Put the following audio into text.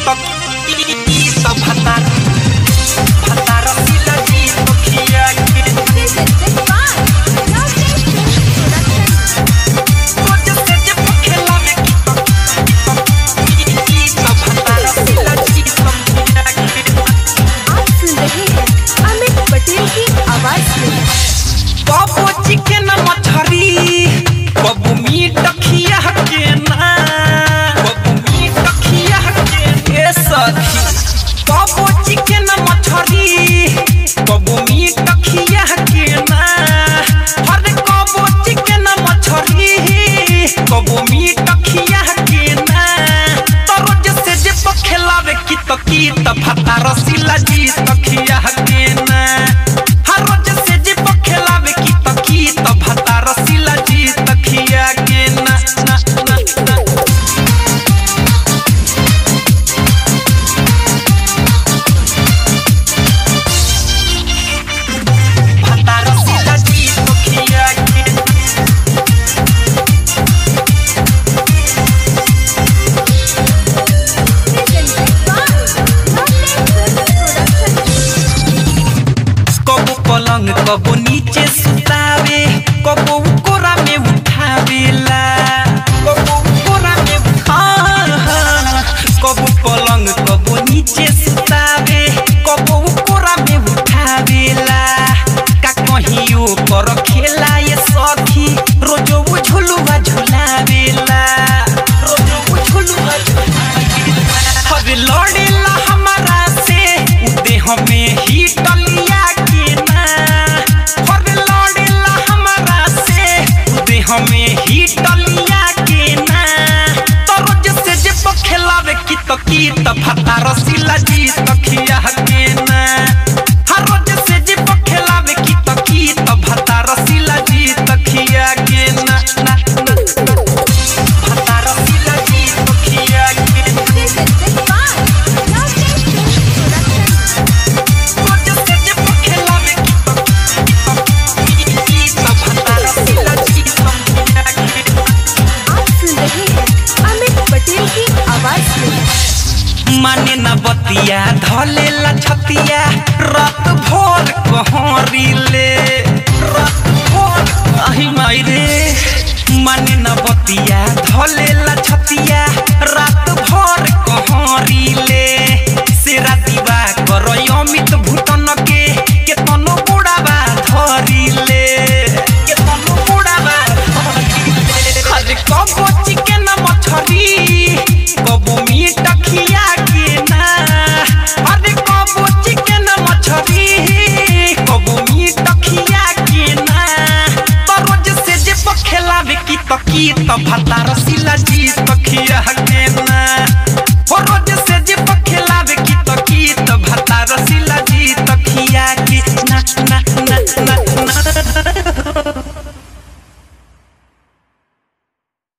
तक ई तो भतार भतार सिला जी तो खिया के Presented by Lovely Films Production. रोज से जे खेला में की तक ई तो भतार सिला जी तो खिया के आप सुन रहे हैं अमित पटेल की आवाज में बाबू चिकन मछरी बाबू मीट खिया के ना बाबू मीट खिया के ए सखी बाबू चिकन मछरी बाबू मीट खिया के ना हर बाबू चिकन मछरी बाबू मीट खिया के ना तो रोज से जे पखेलावे की तो की तो भाता रसीला जी तो खिया के ना हर रोज से जे पखेलावे की तो की तो भाता रसीला जी तो खिया के ना ना ना ना भाता रसीला जी तो खिया के Presented by Lovely Films Production. कबो पलंग कबो नीचे सुतावे कबो कोरा में उठावेला कबो कोरा में हाँ हाँ कबो पलंग कबो नीचे सुतावे कबो कोरा में उठावेला का कहियो कर खेला ये सखी रोजो वो झुलुआ झुलावेला रोजो वो झुलुआ झुलावेला हवे लड़ेला हमारा से उदे हमें ही टलिया के ना हवे लड़ेला हमारा से उदे हमें ही टलिया के ना तो रोज से जे पखेलावे की तो की तो भाता रसीला जी तो खिया के ना हर रोज से जे पखेलावे की तो की तो भाता रसीला जी तो खिया के ना ना ना ना। भाता रसीला जी तो खिया के ना Presented by Lovely Films Production. आप सुन रहे हैं अमित पटेल की आवाज में माने न बतिया धलेला छतिया रात भर कहरी ले रात भर आही माई रे माने न बतिया धलेला छतिया रात भर कहरी ले सेरा दीवा कर अमित भूटन के केतनो बुढ़ावा धरी ले केतनो बुढ़ावा धरी ले अरे कबो चिकन मछरी कबो मीट खिया के ना अरे कबो चिकन मछरी कबो मीट खिया के ना तो रोज से जे पखेलावे की तो की तो भाता रसीला जी